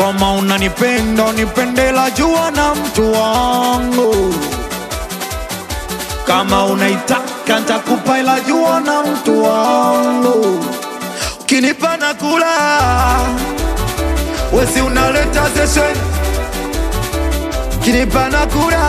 kama unanipenda unipendela jua na mtu wangu kama unaitaka ntakupa ila jua na mtu wangu ukinipa na kula wesi unaleta zeshen ukinipa na kula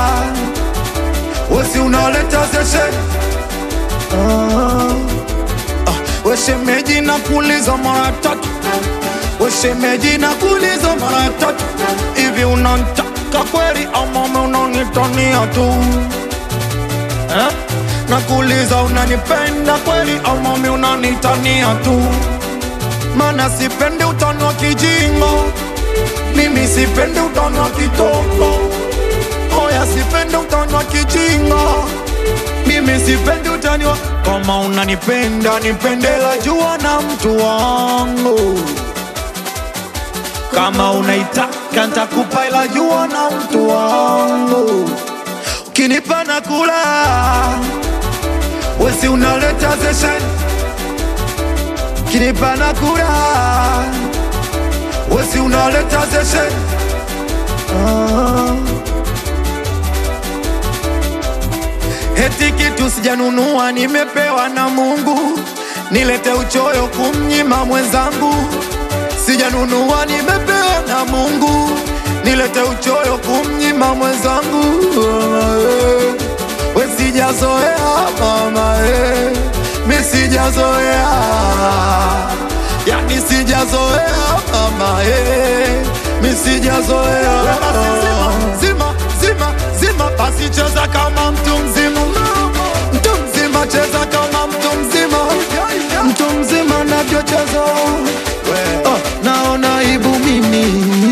wesi unaleta zeshen ah. ah. weshemeji na kuuliza mara tatu weshemeji na kuuliza mara tatu hivi unantaka kweli ama unanitania tu eh? Nakuuliza unanipenda kweli au mami unanitania tu? Mana sipendi utani wa kijingo, mimi sipendi utani wa kitoko. Oya, sipendi utani wa kijingo, mimi sipendi utani wa kama unanipenda nipendela jua na mtu wangu kama unaitaka ntakupa ila jua na mtu wangu ukinipa na kula wesi unaleta zeshen ukinipa na kula wesi unaleta zeshen ah. Eti kitu sijanunua nimepewa na Mungu, nilete uchoyo kumnyima mwenzangu. Sijanunua nimepewa na Mungu, nilete uchoyo kumnyima mwenzangu. We sijazoea mama, eh, mi sijazoea, yani sijazoea mama, eh, mi sijazoea. Zima zima zima, basi cheza kama mtu mzima, mtu mzima cheza kama mtu mzima, mtu mzima navyocheza oh, naona aibu mimi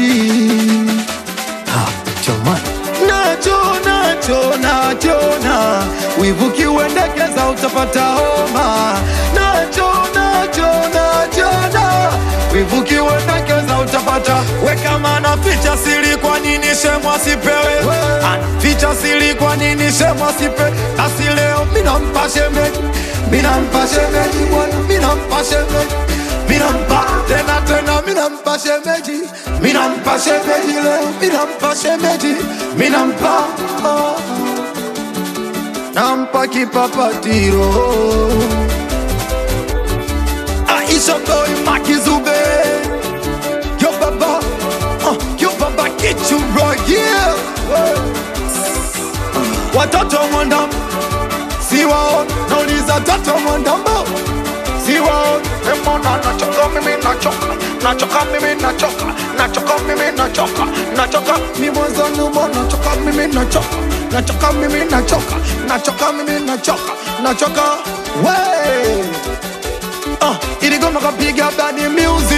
nacho nacho nachona wivu kiuendekeza utapata homa nacho nacho nachona wivu kiuendekeza utapata we kama na ficha siri kwa nini shemwa sipewe ficha siri kwa nini shemwa sipe basi leo minampa shemeji minampa shemeji bwana minampa shemeji minampa tena tena minampa shemeji minampa shemeji leo minampa shemeji minampa oh. nampa kipapatiro Aisha boy Makizube Yo baba uh, Yo baba get you right yeah Watoto mwandam Siwa Nauliza toto mwandambo Siwa Emona nachoka mimi nachoka Nachoka mimi nachoka Nachoka mimi nachoka Nachoka mi mwanzo nyuma Nachoka mimi nachoka Nachoka mimi nachoka Nachoka mimi nachoka Nachoka Wey uh, Iligoma kapiga badi music